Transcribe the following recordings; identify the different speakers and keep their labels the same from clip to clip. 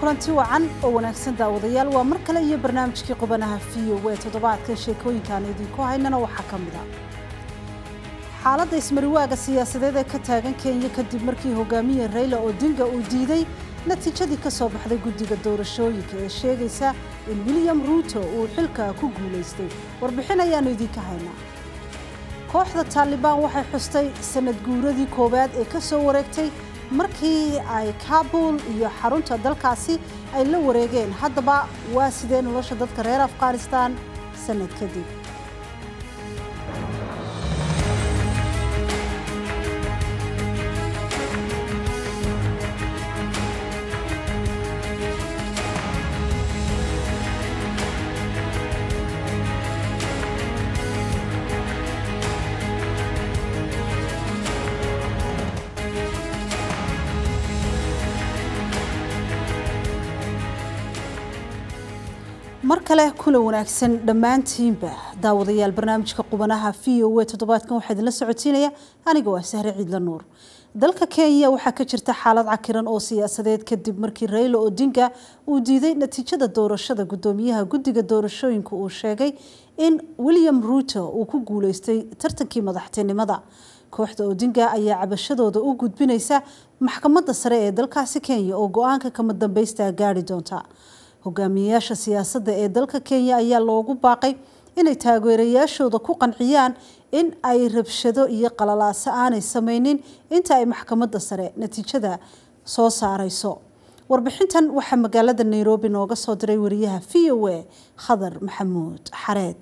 Speaker 1: kulanti wacan oo wanaagsan daawadayaal waa mar kale iyo barnaamijkii qubanaha v o e toddobaadka sheekooyinkaan idinku haynana waxaa ka mid a xaaladda ismariwaaga siyaasadeed ee ka taagan kenya kadib markii hogaamiye rayla odinga uu diiday natiijadii ka soo baxday guddiga doorashooyinka ee sheegaysa in william ruuto uu xilka ku guulaystay warbixin ayaannu idinka haynaa kooxda taalibaan waxay xustay sanad guuradii koowaad ee ka soo wareegtay markii ay kaabul iyo xarunta dalkaasi ay la wareegeen haddaba waa sidee nolosha dadka reer afghanistan sanad kadib mar kale kula wanaagsan dhammaantiinba daawadayaal barnaamijka qubanaha v o e toddobaadkan waxaa idinla socotiinaya aniga waa sahre ciidla nuur dalka kenya waxaa ka jirta xaalad cakiran oo siyaasadeed kadib markii rayla odinga uu diiday natiijada doorashada guddoomiyaha guddiga doorashooyinka uu sheegay in william ruuto uu ku guuleystay tartankii madaxtinimada kooxda odinga ayaa cabashadooda u gudbinaysa maxkamadda sare ee dalkaasi kenya oo go-aanka kama dambaysta gaari doonta hogaamiyeyaasha siyaasadda ee dalka kenya ayaa loogu baaqay inay taageerayaashooda ku qanciyaan in ay rabshado iyo qalalaaso aanay sameynin inta ay maxkamadda sare natiijada soo saareyso warbixintan waxaa magaalada nairobi nooga soo diray wariyaha v o a khadar maxamuud xareed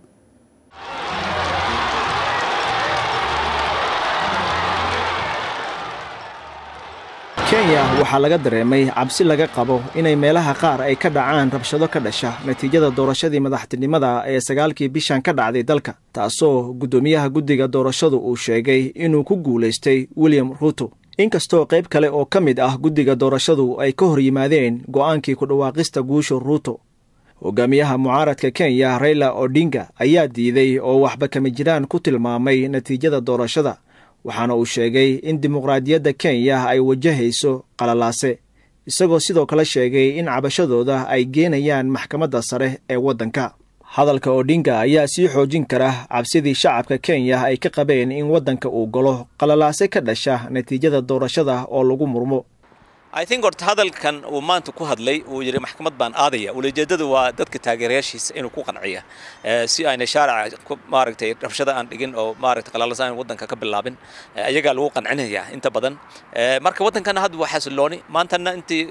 Speaker 2: kenya waxaa laga dareemay cabsi laga qabo inay meelaha qaar ay ka dhacaan rabshado ka dhasha natiijada doorashadii madaxtinimada ee sagaalkii bishan ka dhacday dalka taasoo guddoomiyaha guddiga doorashadu uu sheegay inuu ku guulaystay william ruuto inkastoo qayb kale oo ka mid ah guddiga doorashadu ay ka hor yimaadeen go'aankii ku dhawaaqista guusha ruuto hogaamiyaha mucaaradka kenya rayla odinga ayaa diiday oo waxba kama jiraan ku tilmaamay natiijada doorashada waxaana uu sheegay in dimuqraadiyadda kenya ay wajahayso qalalaase isagoo sidoo kale sheegay in cabashadooda ay geenayaan maxkamadda sare ee waddanka hadalka odinga ayaa sii xoojin kara cabsidii shacabka kenya ay ka qabeen in waddanka uu galo qalalaase ka dhasha natiijada doorashada oo lagu murmo
Speaker 3: i think horta hadalkan uu maanta ku hadlay uu yidhi maxkamad baan aadaya ulejeedadu waa dadka taageerayaashiisa inuu ku qanciya si ayna shaaraca maaragtay rabshada aan dhigin oo maaragtay qalaalasaan waddanka ka bilaabin ayagaa lagu qancinaya inta badan marka waddankana hadda waa xasilooni maantana intii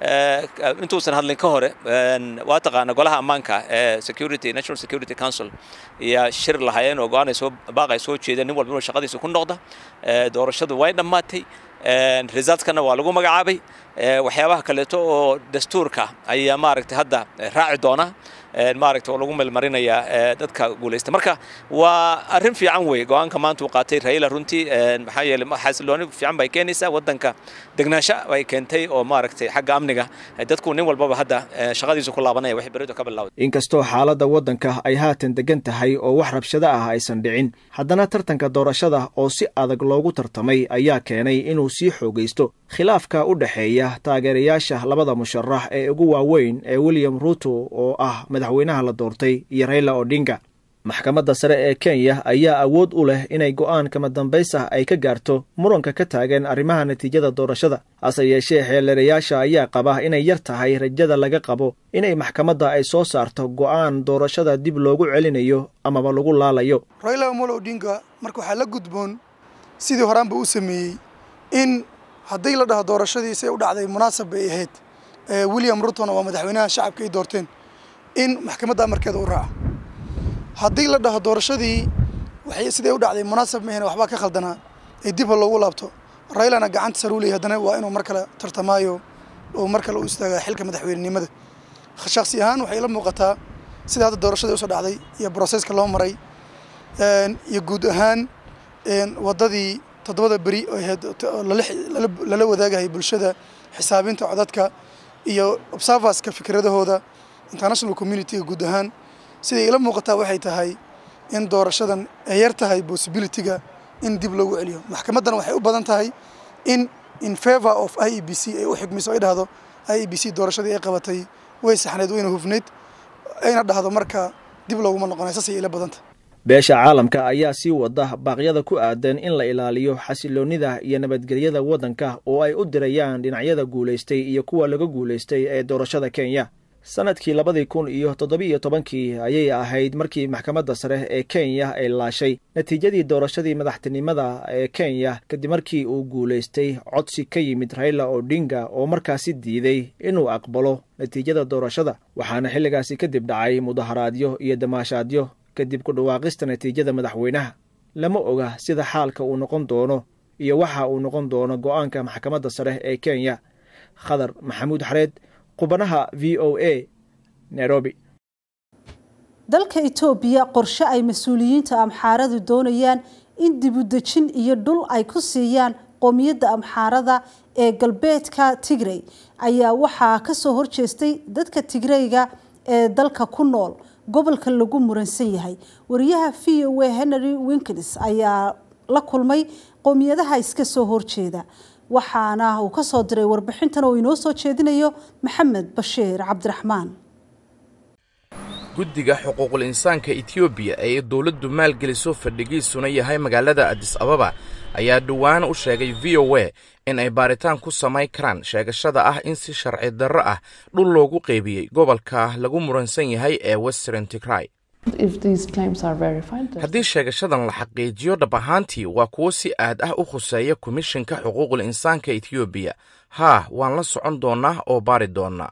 Speaker 3: intuusan hadlin ka hore waa taqaana golaha ammaanka ee security national security council iyo shir lahaayeen oo go-aan ay soo baaqay soo jeedeen nin walba inuu shaqadiisa ku noqda doorashadu way dhammaatay resultkana waa lagu magacaabay waxyaabaha kaleeto oo dastuurka ayaa maaragtay hadda raaci doona maaragta oo lagu melmarinayaa dadka guulaysta marka waa arrin fiican wey go-aanka maanta uu qaatay raila runtii maxaa yeeley xasilooni fiican bay keenaysaa waddanka degnaansho bay keentay oo maaragtay xagga amniga dadku nin walbaba hadda shaqadiisa ku laabanaya waxay beridu ka bilawday
Speaker 2: inkastoo xaaladda waddanka ay haatan degan tahay oo wax rabshado ah aysan dhicin haddana tartanka doorashada oo si adag loogu tartamay ayaa keenay inuu sii xoogaysto khilaafka u dhexeeya taageerayaasha labada musharax ee ugu waaweyn ee william ruuto oo ah madaxweynaha la doortay iyo rayla odinga maxkamadda sare ee kenya ayaa awood u leh inay go'aan kama dambays ah ay ka gaarto muranka ka taagan arrimaha natiijada doorashada hase yeeshee xeelerayaasha ayaa qaba inay yar tahay rajada laga qabo inay maxkamadda ay soo saarto go'aan doorashada dib loogu celinayo amaba lagu laalayo
Speaker 4: rayla omolo odinga marka waxaa la gudboon sidii horaanba u sameeyey in haddii la dhaho doorashadiisay u dhacday munaasab bay ahayd william rutona waa madaxweynaha shacabka ay doorteen in maxkamadda amarkeeda u raaco haddii la dhaho doorashadii waxay siday u dhacday munaasab mahan waxbaa ka khaldanaa ee dibha loogu laabto raylana gacanta sar u leeyay haddana waa inuu mar kale tartamaayo oo mar kale u istaagaa xilka madaxweynenimada shaksi ahaan waxay la muuqataa sida hadda doorashadii usoo dhacday iyo broseska loo maray iyo guud ahaan waddadii toddobada beri oo ahayd lala wadaagahay bulshada xisaabinta codadka iyo observerska fikradahooda international communitiga guud ahaan siday ila muuqataa waxay tahay in doorashadan ay yar tahay possibilityga in dib loogu celiyo maxkamaddan waxay u badan tahay in in favor of i e b c ay u xigmiso ay dhahdo i b c doorashadii ay qabatay way saxneed wayna hufneyd ayna dhahdo marka dib looguma noqonay saasay ila badanta
Speaker 2: beesha caalamka ayaa sii wada baaqyada ku aadan in la ilaaliyo xasiloonnida iyo nabadgelyada waddanka oo ay u dirayaan dhinacyada guulaystay iyo kuwa laga guulaystay ee doorashada kenya sanadkii labadii kun iyo toddobiiyo tobankii ayay ahayd markii maxkamadda sare ee kenya ay laashay natiijadii doorashadii madaxtinimada ee kenya kadib markii uu guulaystay codsi ka yimid raila odinga oo markaasi diiday inuu aqbalo natiijada doorashada waxaana xilligaasi kadib dhacay mudaharaadyo iyo damaashaadyo kadib ku dhawaaqista natiijada madaxweynaha lama oga sida xaalka uu noqon doono iyo waxa uu noqon doono go-aanka maxkamadda sare ee kenya khadar maxamuud xareed qubanaha v o a nairobi
Speaker 1: dalka etoobiya qorshe ay mas-uuliyiinta amxaaradu doonayaan in dibudejin iyo dhul ay ku siiyaan qoomiyadda amxaarada ee galbeedka tigrey ayaa waxaa kasoo horjeestay dadka tigreyga ee dalka ku nool gobolka lagu muransan yahay wariyaha v o a henry winkins ayaa la kulmay qoomiyadaha iska soo horjeeda waxaana uu kasoo diray warbixintan oo inoo soo jeedinayo maxamed bashiir cabdiraxmaan
Speaker 5: guddiga xuquuqul insaanka etoobiya ee dowladdu maalgeliso fadhigiisuna yahay magaalada adis ababa ayaa dhowaan u sheegay v o a in ay baaritaan ku samayn karaan sheegashada ah in si sharci darro ah dhul loogu qeybiyey gobolka lagu muransan yahay ee western tigray haddii sheegashadan la xaqiijiyo dhab ahaantii waa kuwo si aad ah u khuseeya komishinka xuquuqul insaanka etoobiya haa waan la socon doonnaa oo baari doonnaa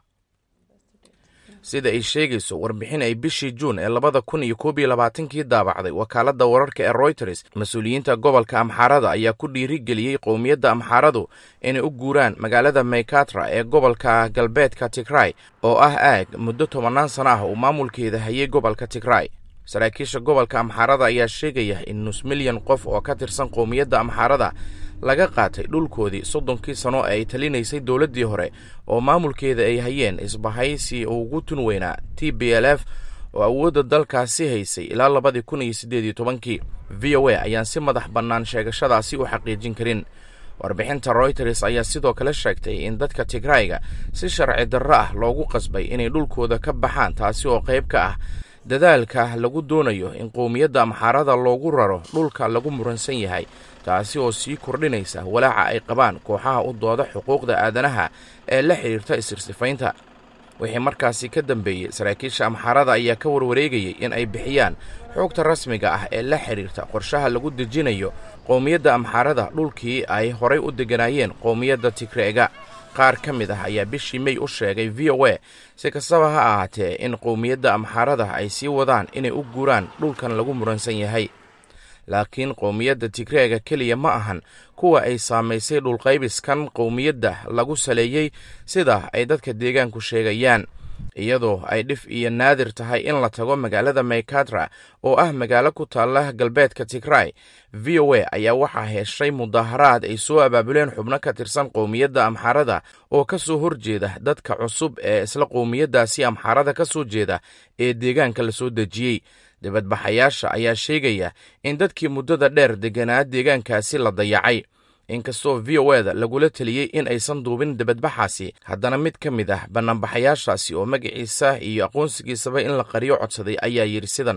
Speaker 5: sida ay sheegayso warbixin ay bishii juun ee labada kun iyo koob iyo labaatankii daabacday wakaaladda wararka ee royters mas-uuliyiinta gobolka amxaarada ayaa ku dhiirigeliyey qowmiyadda amxaaradu inay u guuraan magaalada maykatra ee gobolka galbeedka tigray oo ah aag muddo tobannaan sana ah uu maamulkeeda hayay gobolka tigray saraakiisha gobolka amxaarada ayaa sheegaya in nus milyan qof oo ka tirsan qowmiyadda amxaarada laga qaatay dhulkoodii soddonkii sano ee ay talinaysay dowladdii hore oo maamulkeeda ay hayeen isbahaysi ugu tun weynaa t b l f oo awoodda dalkaasi haysay ilaa labadii kun iyo siddeed iyo tobankii v o a ayaan si madax bannaan sheegashadaasi u xaqiijin karin warbixinta royters ayaa sidoo kale sheegtay in dadka tigrayga si sharci darro ah loogu qasbay inay dhulkooda ka baxaan taasi oo qayb ka ah dadaalka lagu doonayo in qowmiyadda amxaarada loogu raro dhulka lagu muransan yahay taasi oo sii kordhinaysa walaaca ay qabaan kooxaha u dooda xuquuqda aadanaha ee la xidhiirta isirsifaynta wixii markaasi ka dambeeyey saraakiisha amxaarada ayaa ka warwareegayay in ay bixiyaan xoogta rasmiga ah ee la xidhiirta qorshaha lagu dejinayo qowmiyadda amxaarada dhulkii ay horay u degganaayeen qowmiyadda tigreega qaar ka mid ah ayaa bishii mey u sheegay v o a si kastaba ha ahaatee in qowmiyadda amxaarada ay sii wadaan inay u guuraan dhulkan lagu muransan yahay laakiin qowmiyadda tigreega keliya ma ahan kuwa ay saamaysay dhulqaybiskan qowmiyadda lagu saleeyey sida ay dadka deegaanku sheegayaan iyadoo ay dhif iyo naadir tahay in la tago magaalada maykatra oo ah magaalo ku taalla galbeedka tigray v o a ayaa waxaa heshay mudaharaad ay soo abaabuleen xubno ka tirsan qowmiyadda amxaarada oo ka soo horjeeda dadka cusub ee isla qowmiyaddaasi amxaarada ka soo jeeda ee deegaanka la soo dejiyey dibadbaxayaasha ayaa sheegaya in dadkii muddada dheer degganaa deegaankaasi la dayacay inkastoo v o eda lagula teliyey in aysan duubin dibadbaxaasi haddana mid ka mid ah bannaanbaxayaashaasi oo magaciisa iyo aqoonsigiisaba in la qariyo codsaday ayaa yidhi sidan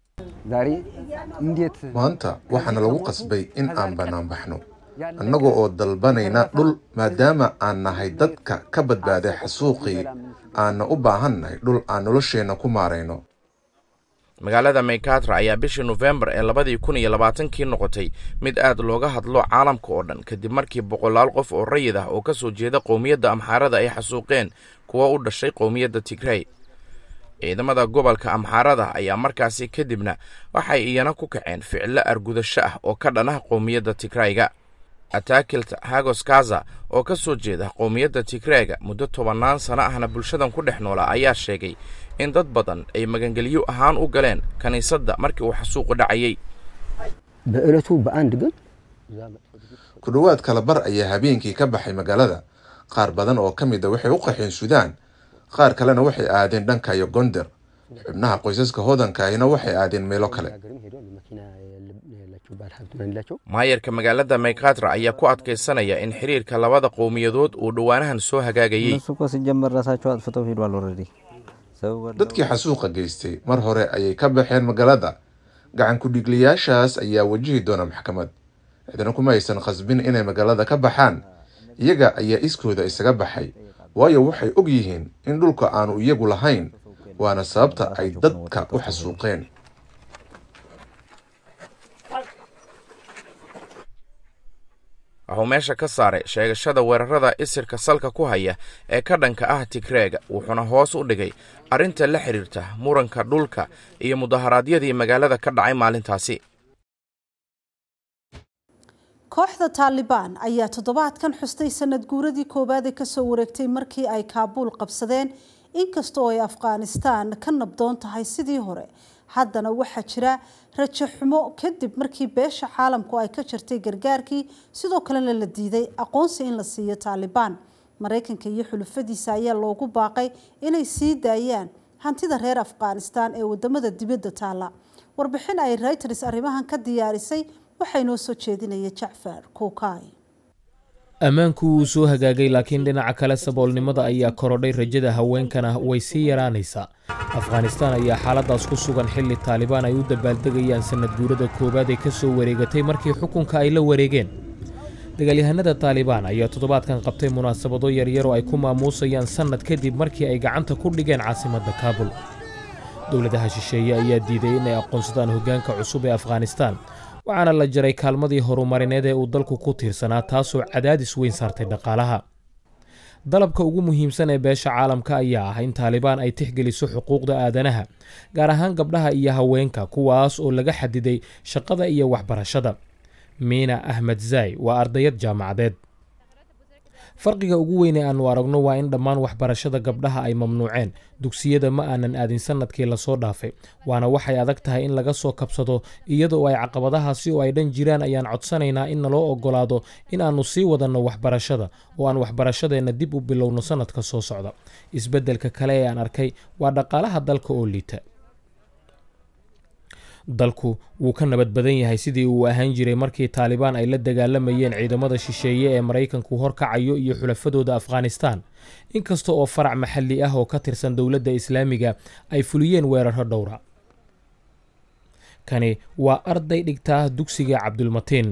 Speaker 6: maanta waxaana lagu qasbay in aan bannaanbaxno annaga oo dalbanayna dhul maadaama aan nahay dadka ka badbaaday xasuuqii aanna u baahannahay dhul aan nolosheenna ku maarayno
Speaker 5: magaalada maykatra ayaa bishii nofembar ee labadii kun iyo labaatankii noqotay mid aad looga hadlo caalamka oo dhan kadib markii boqolaal qof oo rayid ah oo ka soo jeeda qowmiyadda amxaarada ay xasuuqeen kuwa u dhashay qowmiyadda tigrey ciidamada gobolka amxaarada ayaa markaasi kadibna waxay iyana ku kaceen ficilo argudasho ah oo ka dhan ah qowmiyadda tigrayga atakilt hagos kaza oo ka soo jeeda qowmiyadda tigreega muddo tobannaan sano ahna bulshadan ku dhex noolaa ayaa sheegay in dad badan ay magangelyo ahaan u galeen kiniisadda markii uu xasuuqu dhacayey
Speaker 6: ku dhowaad kala bar ayaa habeenkii ka baxay magaalada qaar badan oo ka mid a waxay u qaxeen suudaan qaar kalena waxay aadeen dhanka iyo gonder xubnaha qoysaska hodankaahina waxay aadeen meelo kale
Speaker 5: maayarka magaalada maykatra ayaa ku adkaysanaya in xiriirka labada qowmiyadood uu dhowaanahan soo hagaagayey
Speaker 6: dadkii xasuuqa geystay mar hore ayay ka baxeen magaalada gacan ku-dhigliyaashaas ayaa wajihi doona maxkamad cidna kuma aysan khasbin inay magaalada ka baxaan iyaga ayaa iskooda isaga baxay waayo waxay og yihiin in dhulka aanu iyagu lahayn waana sababta ay dadka u xasuuqeen
Speaker 5: wuxuu meesha ka saaray sheegashada weerarada isirka salka ku haya ee ka dhanka ah tigreega wuxuuna hoos u dhigay arrinta la xidhiirta muranka dhulka iyo mudaharaadyadii magaalada ka dhacay maalintaasi
Speaker 1: kooxda taalibaan ayaa toddobaadkan xustay sanad guuradii koowaad ee kasoo wareegtay markii ay kaabuul qabsadeen inkasta oo ay afghanistaan ka nabdoon tahay sidii hore haddana waxaa jira rajo xumo kadib markii beesha caalamku ay ka jirtay gargaarkii sidoo kalena la diiday aqoonsi in la siiyo taalibaan maraykanka iyo xulufadiisa ayaa loogu baaqay inay sii daayaan hantida reer afghanistaan ee wadamada dibadda taalla warbixin ay reuters arrimahan ka diyaarisay waxaa inoo soo jeedinaya jacfar kuukay
Speaker 7: ammaanku wuu soo hagaagay laakiin dhinaca kale saboolnimada ayaa korodhay rajada haweenkana way sii yaraanaysaa afghanistaan ayaa xaaladaas ku sugan xilli taalibaan ay u dabaaldegayaan sanad guurada koowaad ee ka soo wareegatay markii xukunka ay la wareegeen dagaalyahanada taalibaan ayaa toddobaadkan qabtay munaasabado yaryar oo ay ku maamuusayaan sannad kadib markii ay gacanta ku dhigeen caasimadda kaabul dowladaha shisheeye ayaa diiday inay aqoonsadaan hoggaanka cusub ee afghanistaan waxaana la jaray kaalmadii horumarineed ee uu dalku ku tiirsanaa taasoo cadaadis weyn saartay dhaqaalaha dalabka ugu muhiimsan ee beesha caalamka ayaa ah in taalibaan ay tixgeliso xuquuqda aadanaha gaar ahaan gabdhaha iyo haweenka kuwaas oo laga xadiday shaqada iyo waxbarashada miina ahmed zaay waa ardayad jaamacadeed farqiga ugu weyn ee aannu aragno waa in dhammaan waxbarashada gabdhaha ay mamnuuceen dugsiyada ma aanan aadin sannadkii lasoo dhaafay waana waxay adag tahay in laga soo kabsado iyadoo ay caqabadahaasi oo ay dhan jiraan ayaan codsanaynaa in naloo oggolaado in aannu sii wadanno waxbarashada oo aan waxbarashadeenna dib u bilowno sannadka soo socda isbeddelka kale ee aan arkay waa dhaqaalaha dalka oo liita dalku wuu ka nabad badan yahay sidii uu ahaan jiray markii taalibaan ay la dagaalamayeen ciidamada shisheeye ee maraykanku horkacayo iyo xulafadooda afghanistaan inkasta oo farac maxalli ah oo ka tirsan dowladda islaamiga ay fuliyeen weeraro dhowra kani waa arday dhigtaa dugsiga cabdulmatiin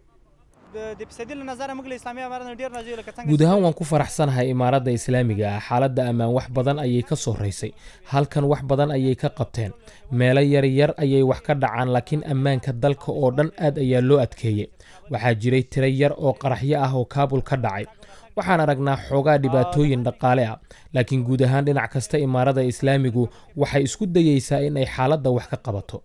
Speaker 7: guud ahaan waan ku faraxsanahay imaaradda islaamiga ah xaaladda ammaan wax badan ayay ka soo raysay halkan wax badan ayay ka qabteen meelo yaryar ayay wax ka dhacaan laakiin ammaanka dalka oo dhan aad ayaa loo adkeeyey waxaa jiray tiro yar oo qaraxyo ah oo kaabul ka dhacay waxaan aragnaa xoogaa dhibaatooyin dhaqaale ah laakiin guud ahaan dhinac kasta imaaradda islaamigu waxay isku dayeysaa in ay xaaladda wax ka qabato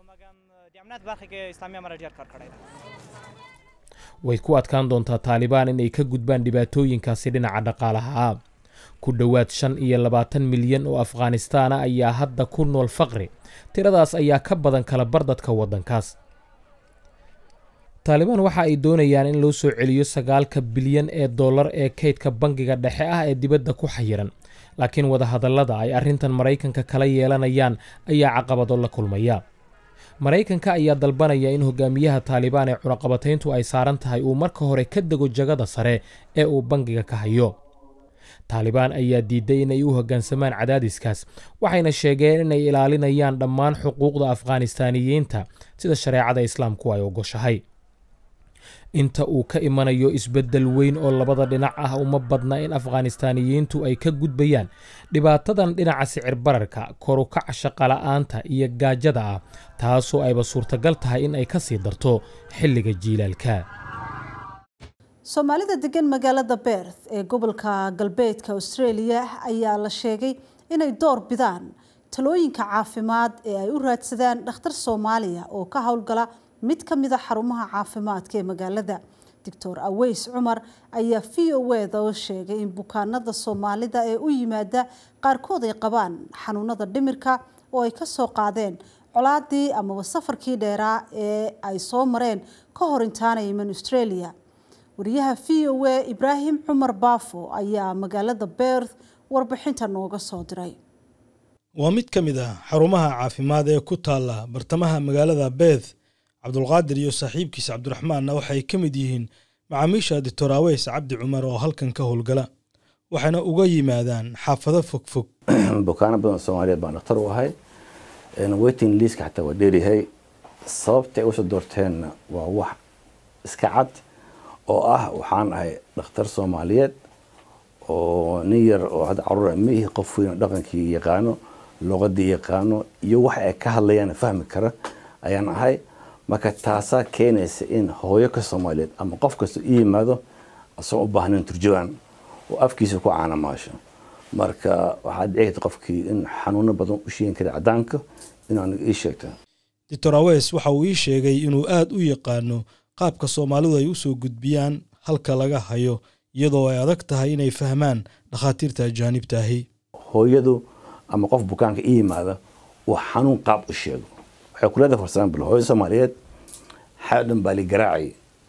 Speaker 7: way ku adkaan doontaa taalibaan inay ka gudbaan dhibaatooyinkaasi dhinaca dhaqaalaha ah ku dhowaad shan iyo labaatan milyan oo afghanistaana ayaa hadda ku nool faqri tiradaas ayaa ka badan kala bar dadka waddankaas taalibaan waxa ay doonayaan in loo soo celiyo sagaalka bilyan ee dollar ee kaydka bangiga dhexe ah ee dibadda ku xayiran laakiin wadahadallada ay arrintan maraykanka kala yeelanayaan ayaa caqabado la kulmaya maraykanka ayaa dalbanaya in hogaamiyaha taalibaan ee cunaqabatayntu ay saaran tahay uu marka hore ka dego jagada sare ee uu bangiga ka hayo taalibaan ayaa diiday inay u hoggaansamaan cadaadiskaas waxayna sheegeen inay ilaalinayaan dhammaan xuquuqda afghanistaaniyiinta sida shareecada islaamku ay ogoshahay inta uu ka imanayo isbeddel weyn oo labada dhinac ah uma badna in afghanistaaniyiintu ay ka gudbayaan dhibaatadan dhinaca sicir bararka korukaca shaqola'aanta iyo gaajada ah taasoo ayba suurtagal tahay in ay ka sii darto xilliga jiilaalka
Speaker 1: soomaalida degan magaalada beerth ee gobolka galbeedka australia ayaa la sheegay inay door bidaan talooyinka caafimaad ee ay u raadsadaan dhakhtar soomaaliya oo ka howlgala mid ka mid a xarumaha caafimaadka ee magaalada doctor aweys cumar ayaa v o eda oo sheegay in bukaanada soomaalida ee u yimaada qaarkood ay qabaan xanuunada dhimirka oo ay kasoo qaadeen colaadii amaba safarkii dheeraa ee ay soo mareen ka hor intaanay iman australia wariyaha v o a ibraahim cumar baafo ayaa magaalada beerth warbixinta nooga soo diray
Speaker 8: waa mid ka mid ah xarumaha caafimaad ee ku taalla bartamaha magaalada beeth cabdulqaadir iyo saaxiibkiisa cabdiraxmaanna waxay ka mid yihiin macaamiisha doctor aweys cabdi cumar oo halkan ka howlgala waxayna uga yimaadaan xaafado fogfog
Speaker 9: bukaano badan soomaaliyeed baan dhakhtar u ahay waiting liiska xataa waa dheeryahay sababta ay usoo doorteenna waa wax iska cad oo ah waxaan ahay dhakhtar soomaaliyeed oo nin yar oo hadda caruur ma ihi qof weyn oo dhaqankii yaqaano luqadii yaqaano iyo waxa ay ka hadlayaan fahmi kara ayaan ahay marka taasaa keenaysa in hooyo ka soomaaliyeed ama qof kasta u yimaado asagoo u baahnayn turjawaan oo afkiisa ku caanamaasho marka waxaad dhici karta qofkii in xanuuno badan u sheegin kara cadaanka inuu aniga ii sheegto
Speaker 8: doctor aweys waxa uu ii sheegay inuu aad u yaqaano qaabka soomaalidu ay usoo gudbiyaan halka laga hayo iyadoo ay adag tahay inay fahmaan dhakhaatiirta ajaanibta ahi
Speaker 9: hooyadu ama qof bukaanka ii yimaada uu xanuun qaab u sheego waxay ku leedahay for example hooyo soomaaliyeed xaadhan baa li garaacay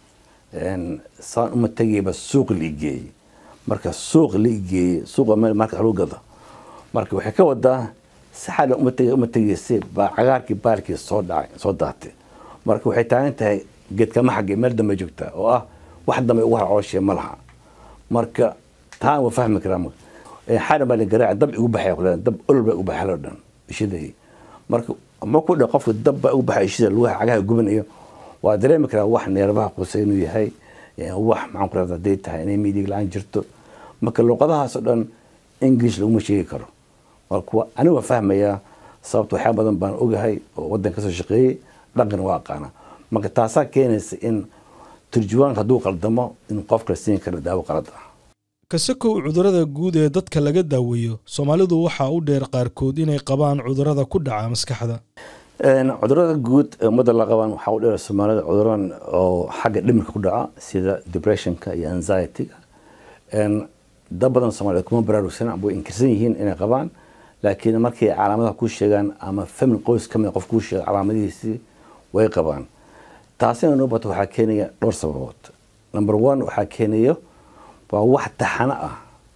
Speaker 9: saan uma tegayba suuq la igeeyey marka suuq la igeeyey suuqa meel marka lagu gado marka waxay ka wadaa si xaadhan uma tegay uma tegaysay baa cagaarkii baalkii soo dhacay soo daatay marka waxay taagan tahay geedkama xaggay meel dambe joogtaa oo ah wax dambe ugu harcooshiya ma laha marka taan waa fahmi karaa xaadhan baa la garaacay dab igu baxay ku leedahay dab olol baa igu baxay loo dhan ishidayay marka ma ku dha qofka dab baa ugu baxay ishida lugaha cagaha gubanayo waa dareemi karaa wax neerbaha qusay inuu yahay wax maxaan ku rahda haday tahay inay midig la-aan jirto marka luqadahaasoo dhan english laguma sheegi karo marka aniga waa fahmayaa sababta waxyaa badan baan ogahay oo waddan kasoo shaqeeyey dhaqan waa aqaana marka taasaa keenaysa in turjuwaanka hadduu qaldamo in qofka la siin karo daawo qalad ah
Speaker 8: kasakow cudurrada guud ee dadka laga daaweeyo soomaalidu waxaa u dheer qaarkood inay qabaan cudurrada ku dhaca maskaxda
Speaker 9: cudurada guud ee ummadda la qabaan waxaa u dheer soomaalida cuduran oo xagga dhimirka ku dhaca sida depressionka iyo anxietyga dad badan soomaaliyeed kuma baraarugsan way inkirsan yihiin inay qabaan laakiin markay calaamadaha ku sheegaan ama family qoys ka mid qof kuu sheega calaamadihiisii way qabaan taasina noo bato waxaa keenaya dhowr sababood number one waxaa keenayo waa wax taxano ah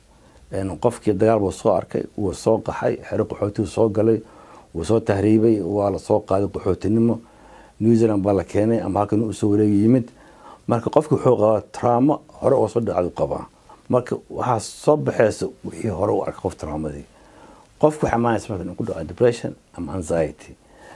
Speaker 9: qofkii dagaal buu soo arkay wuu soo qaxay xero qaxootigu soo galay wuu soo tahriibay waa la soo qaaday qaxootinimo new zealand baa la keenay ama halkan usoo wareegi yimid marka qofki wuxuu qabaa traamo hore oo soo dhacdu qabaa marka waxaa soo baxaysa wixii hore u arkay qof traamadii qofku waxaa maanaysa marka inuu ku dhaco depression ama anxiety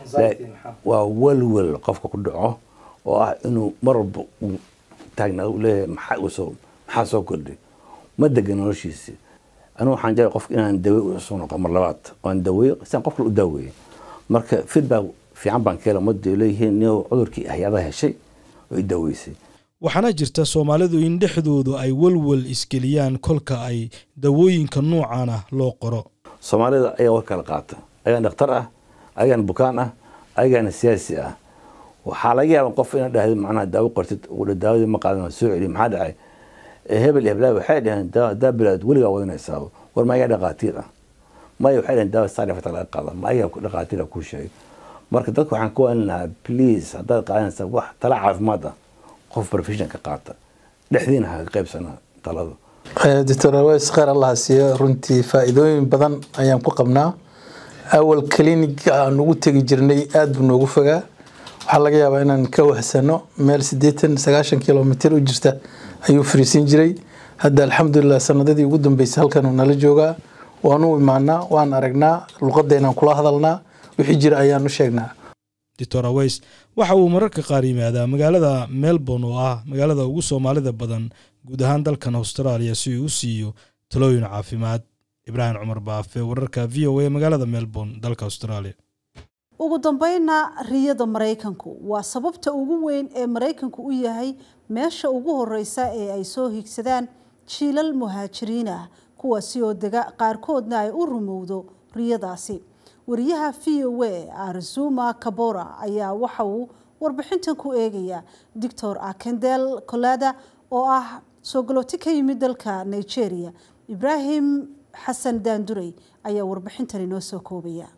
Speaker 9: waa welwel qofka ku dhaco oo ah inuu mar walba uu taagnaado uu leeyahay maxaa uu soo maxaa soo kordhay ma degan noloshiisii anigu waxaan jeclay qofka inaan dawe usoo noqo mar labaad oo aan daweeyo siaan qof kale u daaweeyey marka feedback fiican baan ka hela ummadda leeyihiin niyow cudurkii hay-adaha heshay oo i daaweysay
Speaker 8: waxaana jirta soomaalidu in dhexdoodu ay welwel isgeliyaan kolka ay dawooyinka noocan ah loo qoro
Speaker 9: soomaalida ayaa war kala qaata ayagaan dhakhtar ah ayagaan bukaan ah ayagaana siyaasi ah waxaa laga yaaba qof inaad dhahdo macnaha daawo qortid udha daawadii ma qaadan waa soo celiy maxaa dhacay hebel iyo heblaha waxay dhaheen daa bilaad weligaa wadanaysaa war ma ayaa dhaqaatiir ah maya waxay dhaheen daawa saarifata laga qaada ma ayaa dhaqaatiir ah kuu sheegay marka dadka waxaan ku waalin lahaa please haddaad qaadanaysaa wax tala caafimaad ah qof profession ka qaata dhexdiina ha ka qaybsana talada
Speaker 10: doctor aweys kheyr allah siiyo runtii faa'iidooyin badan ayaan ku qabnaa awal cliniga aan ugu tegi jirnay aada buu noogu fogaa waxaa laga yaabaa inaan ka wahsano meel siddeetan sagaashan kilomitr u jirta ayuu fariisin jiray hadda alxamdulilah sanadadii ugu dambeysay halkanuu nala joogaa waanu imaanaa waan aragnaa luqadeenaan kula hadalnaa wixii jira ayaan u sheegnaa
Speaker 8: doctor aweys waxa uu mararka qaar yimaadaa magaalada melbourne oo ah magaalada ugu soomaalida badan guud ahaan dalkan austraaliya si uu u siiyo talooyin caafimaad ibraahim cumar baafe wararka v o a magaalada melbourne dalka australia
Speaker 1: ugu dambeynna riyada maraykanku waa sababta ugu weyn ee maraykanku u yahay meesha ugu horeysa ee ay soo higsadaan jiilal muhaajiriin ah kuwaasi oo dega qaarkoodna ay u rumowdo riyadaasi wariyaha v o a arzuma kabora ayaa waxa uu warbixintan ku eegaya doctor akendel kolada oo ah soo galooti ka yimid dalka nigeria ibraahim xasan daandurey ayaa warbixintan inoo soo koobaya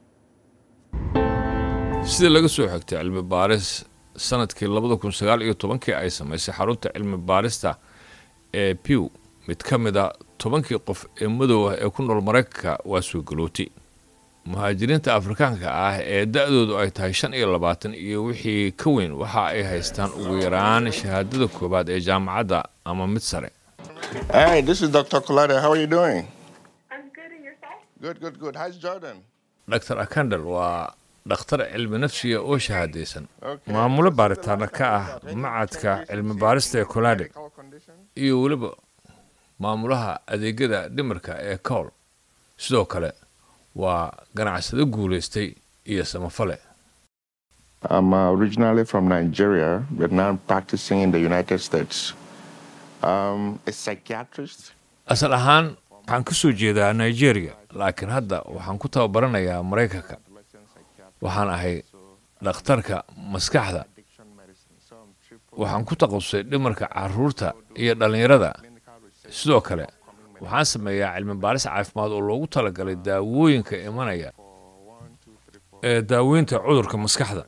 Speaker 11: sida laga soo xigtay cilmi baaris sanadkii labada kun sagaal iyo tobankii ay samaysay xarunta cilmi baarista ee pew mid ka mid a tobankii qof ee madow ah ee ku nool maraykanka waa soo galooti muhaajiriinta afrikaanka ah ee da-doodu ay tahay shan iyo labaatan iyo wixii ka weyn waxa ay haystaan ugu yaraan shahaadada koowaad ee jaamacadda ama mid sare
Speaker 12: Hey, this is Dr. Kolade. How are you doing? I'm good, and yourself? Good, good, good. How's Jordan?
Speaker 11: dr akandal waa dhakhtar cilmi nafsiga oo shahaadaysan maamulo baaritaana ka ah macadka cilmi baarista ee kolade iyo weliba maamulaha adeegyada dhimirka ee cowl sidoo kale waa ganacsado guulaystay iyo samafale
Speaker 12: I'm uh, originally from Nigeria, but now I'm practicing in the United States. Um, a psychiatrist.
Speaker 11: asal ahaan waxaan ka soo jeedaa nigeria laakiin hadda waxaan ku tababaranayaa maraykanka waxaan ahay dhakhtarka maskaxda waxaan ku taqasusay dhimarka caruurta iyo dhallinyarada sidoo kale waxaan sameeyaa cilmi baaris caafimaad oo loogu talagalay daawooyinka imanaya ee daaweynta cudurka maskaxda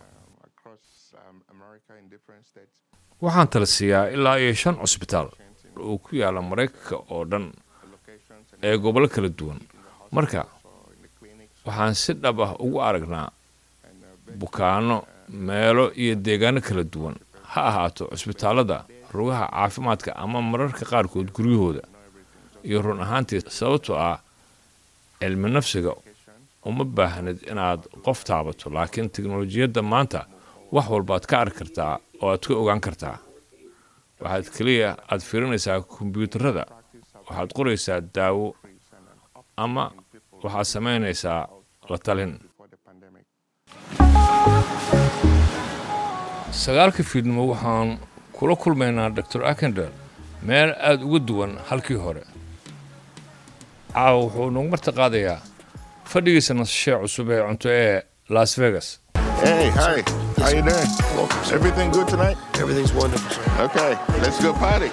Speaker 11: waxaan tala siiyaa ilaa iyo shan cusbitaal oo ku yaala maraykanka oo dhan ee gobollo kala duwan marka waxaan si dhab ah ugu aragnaa bukaano meelo iyo deegaano kala duwan ha ahaato cusbitaallada rugaha caafimaadka ama mararka qaarkood guryahooda iyo run ahaantii sababtoo ah cilmi nafsiga uma baahnid inaad qof taabato laakiin teknolojiyadda maanta wax walbaad ka arki kartaa oo aad ka ogaan kartaa waxaad keliya aad fiirinaysaa kombyuutarada waxaad qoraysaa daawo ama waxaad samaynaysaa la talin sagaalka fiidnimo waxaan kula kulmaynaa dor akender meel aada uga duwan halkii hore caawa wuxuu nagu marti qaadayaa fadhigiisa nasashee cusub ee cunto ee las vegas
Speaker 12: Hey, hi. How you doing? Everything good tonight?
Speaker 13: Everything's wonderful, sir.
Speaker 12: Okay, let's go party.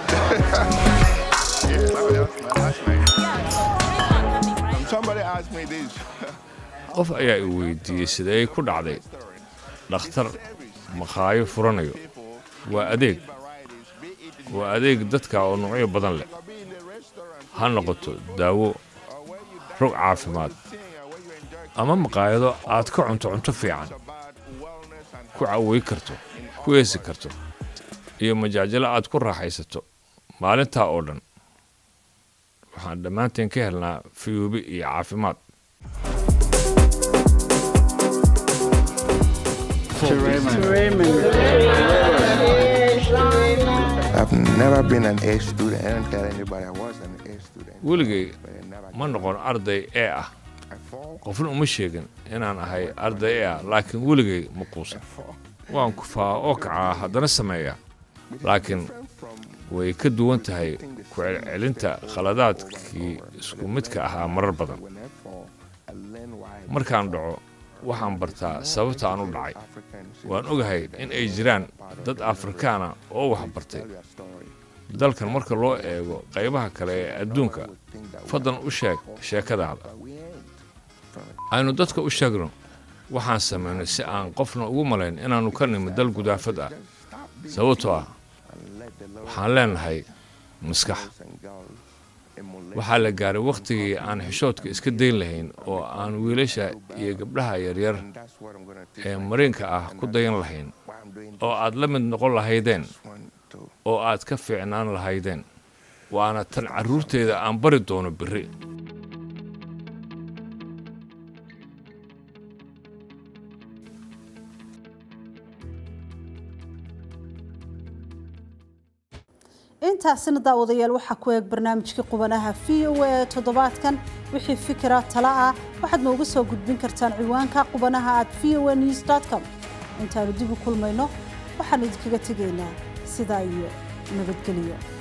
Speaker 12: Somebody asked me this.
Speaker 11: qof ayaa i weydiiyey sidee ku dhacday dhakhtar maqaayo furanayo waa adeeg waa adeeg dadka oo nuucyo badan leh ha noqoto daawo rog caafimaad ama maqaayado aad ka cunto cunto fiican ku cawey karto ku eesi karto iyo majaajilo aad ku raaxaysato maalintaa oo dhan waxaan dhammaanteen ka helnaa fiyuubi iyo caafimaad
Speaker 12: I've never been an A student. I don't tell anybody I was an A student.
Speaker 11: weligay ma noqon arday ee ah qofna uma sheegin inaan ahay arday ee ah laakiin weligay ma quusan waan kufaa oo kacaa haddana sameeya laakiin way ka duwan tahay ku celcelinta khaladaadkii isku midka ahaa marar badan markaan dhaco waxaan bartaa sababta aan u dhacay waan ogahay in ay jiraan dad afrikaana oo wax bartay dalkan marka loo eego qaybaha kale ee adduunka fadlan u sheeg sheekadaada aynu dadka u sheegno waxaan samaynay si aan qofna ugu malayn inaannu ka nimid dal gudaafad ah sababtoo ah waxaan leenahay maskax waxaa la gaaray wakhtigii aan xishoodka iska dayn lahayn oo aan wiilasha iyo gabdhaha yaryar ee mariinka ah ku dayan lahayn oo aad la mid noqon lahaydeen oo aad ka fiicnaan lahaydeen waana tan carruurteeda aan bari doono berri
Speaker 1: intaasina daawadayaal waxaa ku eeg barnaamijkii qubanaha v o a toddobaadkan wixii fikira tala ah waxaad nooga soo gudbin kartaan ciwaanka qubanaha at v o a news com intaanu dib u kulmayno waxaanu idinkaga tegaynaa sidaa iyo nabadgelyo